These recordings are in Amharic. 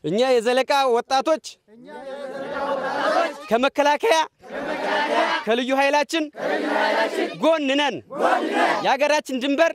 እኛ የዘለቃ ወጣቶች ከመከላከያ ከልዩ ኃይላችን ጎን ነን። የሀገራችን ድንበር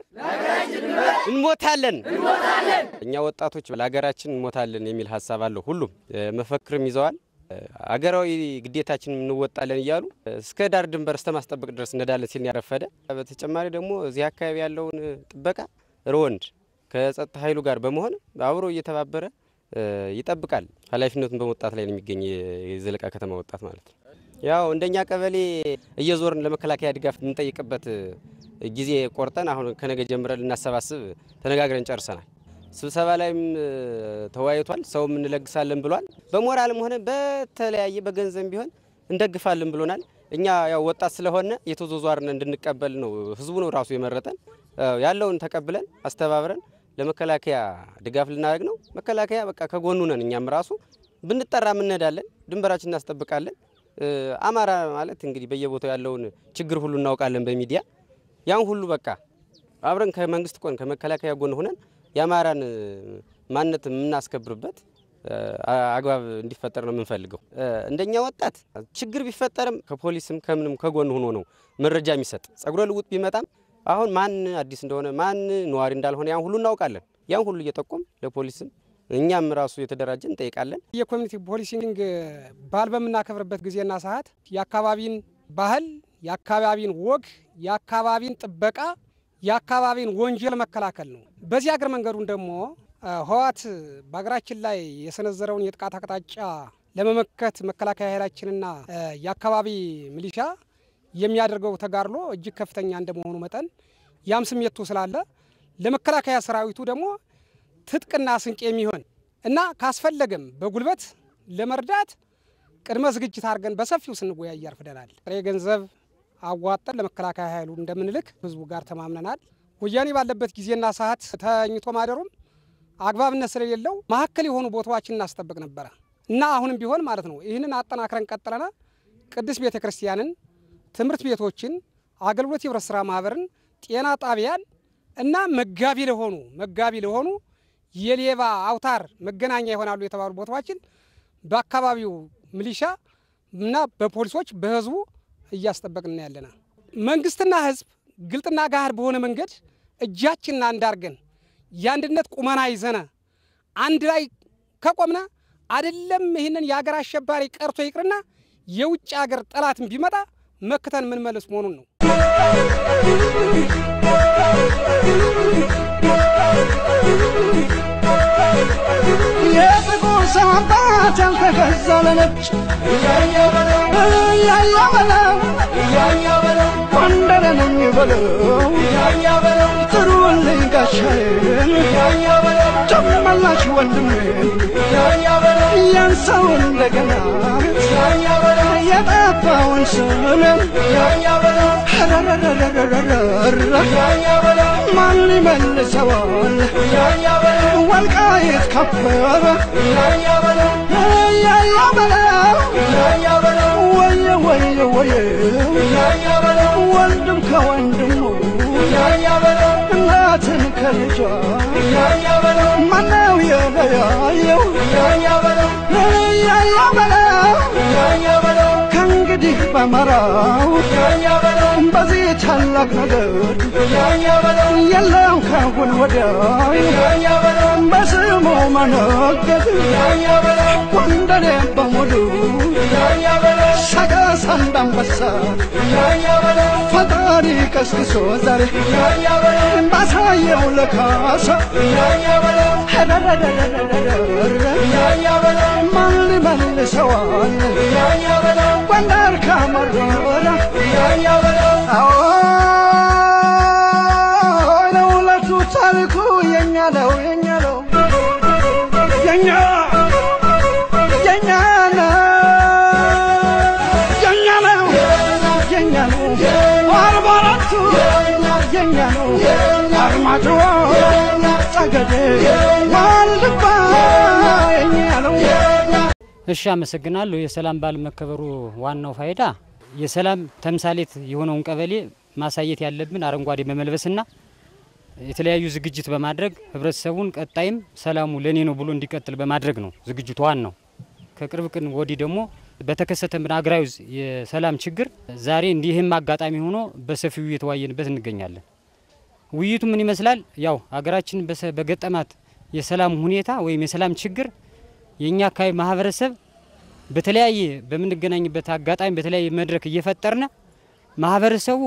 እንሞታለን። እኛ ወጣቶች ለሀገራችን እንሞታለን የሚል ሀሳብ አለው። ሁሉም መፈክርም ይዘዋል። አገራዊ ግዴታችን እንወጣለን እያሉ እስከ ዳር ድንበር እስከ ማስጠበቅ ድረስ እንሄዳለን ሲል ያረፈደ። በተጨማሪ ደግሞ እዚህ አካባቢ ያለውን ጥበቃ ርወንድ ከጸጥታ ኃይሉ ጋር በመሆን አብሮ እየተባበረ ይጠብቃል። ኃላፊነቱን በመወጣት ላይ ነው የሚገኝ የዘለቃ ከተማ ወጣት ማለት ነው። ያው እንደኛ ቀበሌ እየዞርን ለመከላከያ ድጋፍ የምንጠይቅበት ጊዜ ቆርጠን አሁን ከነገ ጀምረን ልናሰባስብ ተነጋግረን ጨርሰናል። ስብሰባ ላይም ተወያይቷል። ሰውም እንለግሳለን ብሏል። በሞራልም ሆነ በተለያየ በገንዘብ ቢሆን እንደግፋለን ብሎናል። እኛ ያው ወጣት ስለሆነ የተዟዟርን እንድንቀበል ነው ህዝቡ ነው ራሱ የመረጠን። ያለውን ተቀብለን አስተባብረን ለመከላከያ ድጋፍ ልናደርግ ነው። መከላከያ በቃ ከጎኑ ነን። እኛም ራሱ ብንጠራ እንሄዳለን፣ ድንበራችን እናስጠብቃለን። አማራ ማለት እንግዲህ በየቦታው ያለውን ችግር ሁሉ እናውቃለን በሚዲያ ያን ሁሉ በቃ አብረን ከመንግስት ጎን ከመከላከያ ጎን ሆነን የአማራን ማንነት የምናስከብርበት አግባብ እንዲፈጠር ነው የምንፈልገው። እንደኛ ወጣት ችግር ቢፈጠርም ከፖሊስም ከምንም ከጎን ሆኖ ነው መረጃ የሚሰጥ። ጸጉረ ልውጥ ቢመጣም አሁን ማን አዲስ እንደሆነ ማን ነዋሪ እንዳልሆነ ያን ሁሉ እናውቃለን። ያን ሁሉ እየጠቆም ለፖሊስም እኛም ራሱ የተደራጀ እንጠይቃለን። የኮሚኒቲ ፖሊሲንግ ባህል በምናከብርበት ጊዜና ሰዓት የአካባቢን ባህል፣ የአካባቢን ወግ፣ የአካባቢን ጥበቃ፣ የአካባቢን ወንጀል መከላከል ነው። በዚህ አገር መንገዱን ደግሞ ህወሓት በሀገራችን ላይ የሰነዘረውን የጥቃት አቅጣጫ ለመመከት መከላከያ ኃይላችንና የአካባቢ ሚሊሻ የሚያደርገው ተጋድሎ እጅግ ከፍተኛ እንደመሆኑ መጠን ያም ስሜቱ ስላለ ለመከላከያ ሰራዊቱ ደግሞ ትጥቅና ስንቅ የሚሆን እና ካስፈለገም በጉልበት ለመርዳት ቅድመ ዝግጅት አድርገን በሰፊው ስንወያይ ያርፍደናል። ጥሬ ገንዘብ አዋጠን ለመከላከያ ኃይሉ እንደምንልክ ህዝቡ ጋር ተማምነናል። ወያኔ ባለበት ጊዜና ሰዓት ተኝቶ ማደሩም አግባብነት ስለሌለው መሀከል የሆኑ ቦታዎችን እናስጠብቅ ነበረ እና አሁንም ቢሆን ማለት ነው ይህንን አጠናክረን ቀጥለና ቅድስት ቤተ ክርስቲያንን፣ ትምህርት ቤቶችን፣ አገልግሎት የህብረት ስራ ማህበርን፣ ጤና ጣቢያን እና መጋቢ ለሆኑ መጋቢ ለሆኑ የሌባ አውታር መገናኛ ይሆናሉ የተባሉ ቦታዎችን በአካባቢው ሚሊሻ እና በፖሊሶች በህዝቡ እያስጠበቅን ያለና መንግስትና ህዝብ ግልጥና ጋር በሆነ መንገድ እጃችንና እንዳርገን የአንድነት ቁመና ይዘነ አንድ ላይ ከቆምነ አይደለም ይህንን የሀገር አሸባሪ ቀርቶ ይቅርና የውጭ ሀገር ጠላትን ቢመጣ መክተን ምንመልስ መሆኑን ነው። የጥቁር ሰው አባት ያልተገዛ ለነጭ እያያ በለው ጎንደር ነኝ በለው ጥሩልኝ ጋሻዬን ጨመላሽ ወንድሜ ያን ሰው እንደገና የጠፋውን ስምን ማን ይመልሰዋል? ወልቃይት ከበረ እያያ በለው ወየ ወየ ወየ ወንድም ከወንድሙ እናትን ከልጇ ማነው የለያየው? እያያ በለው ከእንግዲህ በመራው በዚህ ታላቅ ነገር የለም ካሁን ወዲያ በስሙ መነገድ ጎንደሬ በሙሉ ሰቀስ አንዳንበሳ ፈጣሪ ቀስቅሶ ዛሬ ባሳየው ለካሳ ማን ሊመልሰዋል? ጎንደር ከመረረ አዎ ለሁለቱ ታሪኩ የኛ ነው የኛ ነው የኛ የኛ ነው የኛ ነው የኛ ነው አርባ አራቱ የኛ ነው አርማጭሆ ጠገዴ ዋልድባ የኛ ነው እሺ፣ አመሰግናለሁ። የሰላም በዓል መከበሩ ዋናው ፋይዳ የሰላም ተምሳሌት የሆነውን ቀበሌ ማሳየት ያለብን አረንጓዴ በመልበስና የተለያዩ ዝግጅት በማድረግ ህብረተሰቡን ቀጣይም ሰላሙ ለኔ ነው ብሎ እንዲቀጥል በማድረግ ነው ዝግጅቱ ዋናው። ከቅርብ ቀን ወዲህ ደግሞ በተከሰተብን አገራዊ የሰላም ችግር ዛሬ እንዲህም አጋጣሚ ሆኖ በሰፊው እየተወያየንበት እንገኛለን። ውይይቱ ምን ይመስላል? ያው ሀገራችን በገጠማት የሰላም ሁኔታ ወይም የሰላም ችግር የእኛ አካባቢ ማህበረሰብ በተለያየ በምንገናኝበት አጋጣሚ በተለያየ መድረክ እየፈጠርነ ማህበረሰቡ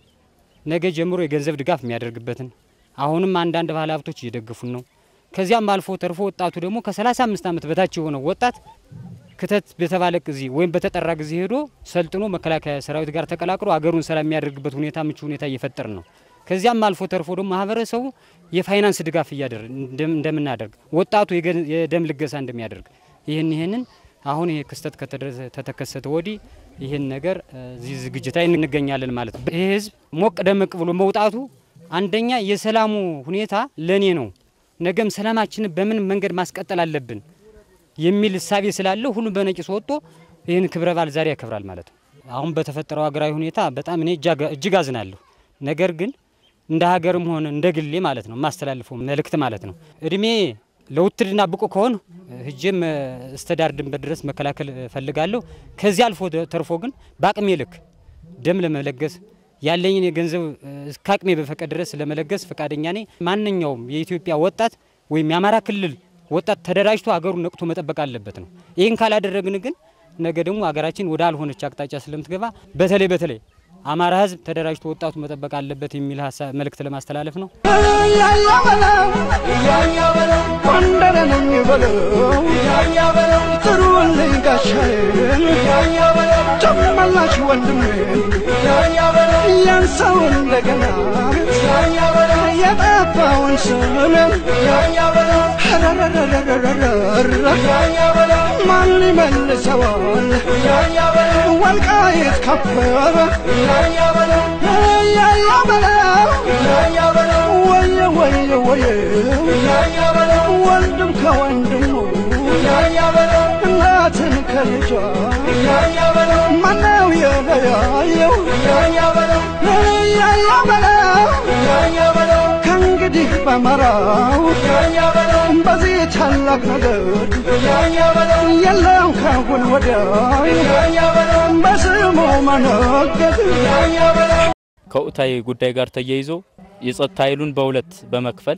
ነገ ጀምሮ የገንዘብ ድጋፍ የሚያደርግበትን አሁንም አንዳንድ ባለ ሀብቶች እየደገፉን ነው። ከዚያም አልፎ ተርፎ ወጣቱ ደግሞ ከ35 ዓመት በታች የሆነው ወጣት ክተት በተባለ ጊዜ ወይም በተጠራ ጊዜ ሄዶ ሰልጥኖ መከላከያ ሰራዊት ጋር ተቀላቅሎ አገሩን ሰላም የሚያደርግበት ሁኔታ ምቹ ሁኔታ እየፈጠርን ነው። ከዚያም አልፎ ተርፎ ደግሞ ማህበረሰቡ የፋይናንስ ድጋፍ እያደረግ እንደምናደርግ ወጣቱ የደም ልገሳ እንደሚያደርግ ይህን ይህንን አሁን ይሄ ክስተት ከተከሰተ ወዲህ ይህን ነገር እዚህ ዝግጅት ላይ እንገኛለን ማለት ነው። ይህ ህዝብ ሞቅ ደመቅ ብሎ መውጣቱ አንደኛ የሰላሙ ሁኔታ ለኔ ነው፣ ነገም ሰላማችንን በምን መንገድ ማስቀጠል አለብን የሚል እሳቤ ስላለው ሁሉም በነቂስ ወጥቶ ይህን ክብረ በዓል ዛሬ ያከብራል ማለት ነው። አሁን በተፈጠረው ሀገራዊ ሁኔታ በጣም እኔ እጅግ አዝናለሁ። ነገር ግን እንደ ሀገርም ሆነ እንደ ግሌ ማለት ነው የማስተላልፈው መልእክት ማለት ነው እድሜ ለውትድርና ብቁ ከሆን ህጄም እስከ ዳር ድንበር ድረስ መከላከል እፈልጋለሁ። ከዚህ አልፎ ተርፎ ግን በአቅሜ ልክ ደም ለመለገስ ያለኝን የገንዘብ እስከ አቅሜ በፈቀድ ድረስ ለመለገስ ፈቃደኛ ነኝ። ማንኛውም የኢትዮጵያ ወጣት ወይም የአማራ ክልል ወጣት ተደራጅቶ ሀገሩን ነቅቶ መጠበቅ አለበት ነው። ይህን ካላደረግን ግን ነገ ደግሞ ሀገራችን ወደ አልሆነች አቅጣጫ ስለምትገባ በተለይ በተለይ አማራ ህዝብ ተደራጅቶ ወጣቱ መጠበቅ አለበት የሚል ሀሳብ መልእክት ለማስተላለፍ ነው። እያያ በለው እያያ በለው ጎንደር ነኝ በለው እያያ በለው ጥሩልኝ ጋሻዬን እያያ በለው ጨመላሽ ወንድሜ እያያ በለው ያንሳው እንደገና እያያ በለው የጠፋውን ስምን እያያ በለው እያያ በለው ማን ይመልሰዋል እያያ በለው ወልቃይት ከበረ እያያ በለው እያያ በለው እያያ በለው ወየ ወየ ወየ እያያ በለው ወንድም ከወንድሙ እያያ በለው እናትን ከልጇ እያያ በለው ማነው የለያየው እያያ በለው እያያ በለው እያያ በለው ከእንግዲህ በመራው እያያ በለው በዚህ ታላቅ ነገር እያያ በለው የለም ካሁን ወዲያ እያያ በለው በስሙ መነገድ እያያ በለው ከወቅታዊ ጉዳይ ጋር ተያይዞ የጸጥታ ኃይሉን በሁለት በመክፈል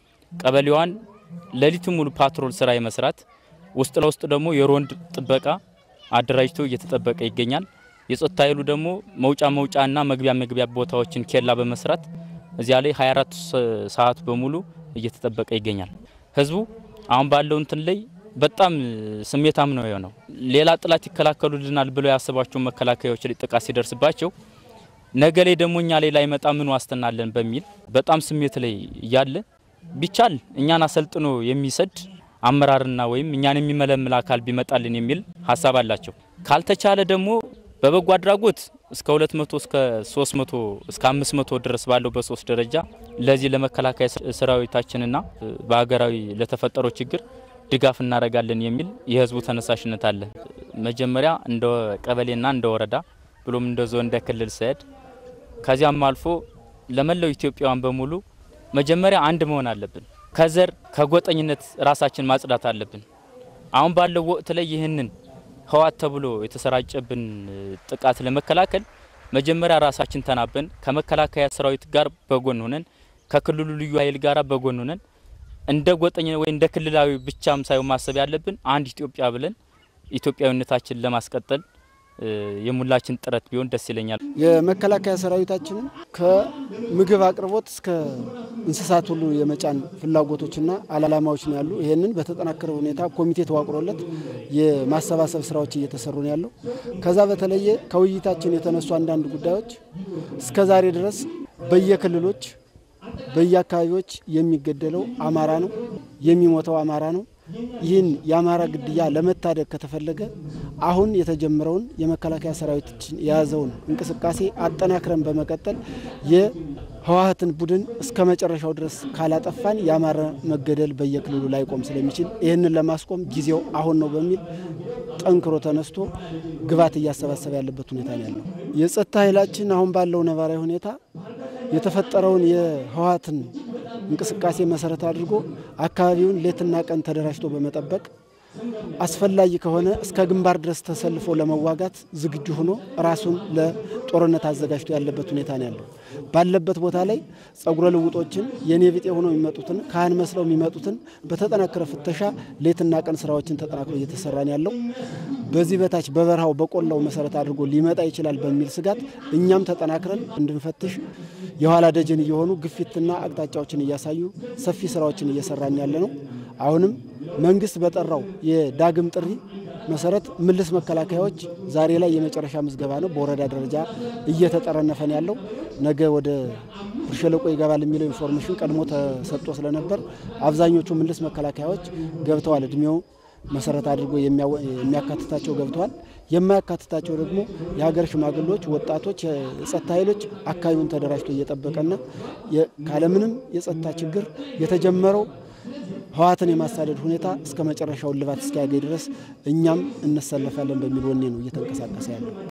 ቀበሌዋን ሌሊቱ ሙሉ ፓትሮል ስራ የመስራት ውስጥ ለውስጥ ደግሞ የሮንድ ጥበቃ አደራጅቶ እየተጠበቀ ይገኛል። የጸጥታ ኃይሉ ደግሞ መውጫ መውጫና መግቢያ መግቢያ ቦታዎችን ኬላ በመስራት እዚያ ላይ 24 ሰዓት በሙሉ እየተጠበቀ ይገኛል። ህዝቡ አሁን ባለው እንትን ላይ በጣም ስሜታም ነው የሆነው። ሌላ ጥላት ይከላከሉልናል ብለው ያሰቧቸው መከላከያዎች ላይ ጥቃት ሲደርስባቸው ነገ ላይ ደግሞ እኛ ላይ ላይመጣ ምን ዋስትና አለን በሚል በጣም ስሜት ላይ እያለ ቢቻል እኛን አሰልጥኖ የሚሰድ አመራርና ወይም እኛን የሚመለምል አካል ቢመጣልን የሚል ሀሳብ አላቸው። ካልተቻለ ደግሞ በበጎ አድራጎት እስከ 200 እስከ 300 እስከ 500 ድረስ ባለው በሶስት ደረጃ ለዚህ ለመከላከያ ሰራዊታችንና በሀገራዊ ለተፈጠረው ችግር ድጋፍ እናደርጋለን የሚል የህዝቡ ተነሳሽነት አለ። መጀመሪያ እንደ ቀበሌና እንደ ወረዳ ብሎም እንደ ዞን እንደ ክልል ስሄድ ከዚያም አልፎ ለመላው ኢትዮጵያውያን በሙሉ መጀመሪያ አንድ መሆን አለብን። ከዘር ከጎጠኝነት ራሳችን ማጽዳት አለብን። አሁን ባለው ወቅት ላይ ይህንን ህዋት ተብሎ የተሰራጨብን ጥቃት ለመከላከል መጀመሪያ ራሳችን ተናበን ከመከላከያ ሰራዊት ጋር በጎን ሆነን ከክልሉ ልዩ ኃይል ጋር በጎን ሆነን እንደ ጎጠኛ ወይ እንደ ክልላዊ ብቻም ሳይሆን ማሰብ ያለብን አንድ ኢትዮጵያ ብለን ኢትዮጵያዊነታችን ለማስቀጠል የሙላችን ጥረት ቢሆን ደስ ይለኛል። የመከላከያ ሰራዊታችንን ከምግብ አቅርቦት እስከ እንስሳት ሁሉ የመጫን ፍላጎቶችና አላማዎች ነው ያሉ። ይህንን በተጠናከረ ሁኔታ ኮሚቴ ተዋቅሮለት የማሰባሰብ ስራዎች እየተሰሩ ነው ያለው። ከዛ በተለየ ከውይይታችን የተነሱ አንዳንድ ጉዳዮች እስከ ዛሬ ድረስ በየክልሎች በየአካባቢዎች የሚገደለው አማራ ነው፣ የሚሞተው አማራ ነው። ይህን የአማራ ግድያ ለመታደግ ከተፈለገ አሁን የተጀመረውን የመከላከያ ሰራዊታችን የያዘውን እንቅስቃሴ አጠናክረን በመቀጠል የህወሀትን ቡድን እስከ መጨረሻው ድረስ ካላጠፋን የአማራ መገደል በየክልሉ ላይቆም ስለሚችል ይህንን ለማስቆም ጊዜው አሁን ነው በሚል ጠንክሮ ተነስቶ ግብዓት እያሰባሰበ ያለበት ሁኔታ ነው ያለው። የጸጥታ ኃይላችን አሁን ባለው ነባራዊ ሁኔታ የተፈጠረውን የህወሀትን እንቅስቃሴ መሰረት አድርጎ አካባቢውን ሌትና ቀን ተደራጅቶ በመጠበቅ አስፈላጊ ከሆነ እስከ ግንባር ድረስ ተሰልፎ ለመዋጋት ዝግጁ ሆኖ ራሱን ለጦርነት አዘጋጅቶ ያለበት ሁኔታ ነው ያለው። ባለበት ቦታ ላይ ጸጉረ ልውጦችን የኔ ቢጤ ሆነው የሚመጡትን ካህን መስለው የሚመጡትን በተጠናከረ ፍተሻ ሌትና ቀን ስራዎችን ተጠናክሮ እየተሰራ ነው ያለው። በዚህ በታች በበረሃው በቆላው መሰረት አድርጎ ሊመጣ ይችላል በሚል ስጋት እኛም ተጠናክረን እንድንፈትሽ የኋላ ደጀን እየሆኑ ግፊትና አቅጣጫዎችን እያሳዩ ሰፊ ስራዎችን እየሰራን ያለ ነው። አሁንም መንግስት በጠራው የዳግም ጥሪ መሰረት ምልስ መከላከያዎች ዛሬ ላይ የመጨረሻ ምዝገባ ነው በወረዳ ደረጃ እየተጠረነፈን ያለው። ነገ ወደ ብር ሸለቆ ይገባል የሚለው ኢንፎርሜሽን ቀድሞ ተሰጥቶ ስለነበር አብዛኞቹ ምልስ መከላከያዎች ገብተዋል። እድሜው መሰረት አድርጎ የሚያካትታቸው ገብተዋል። የማያካትታቸው ደግሞ የሀገር ሽማግሌዎች፣ ወጣቶች፣ የጸጥታ ኃይሎች አካባቢውን ተደራጅቶ እየጠበቀና ካለምንም የጸጥታ ችግር የተጀመረው ህወሓትን የማሳደድ ሁኔታ እስከ መጨረሻው እልባት እስኪያገኝ ድረስ እኛም እንሰለፋለን በሚል ወኔ ነው እየተንቀሳቀሰ ያለው።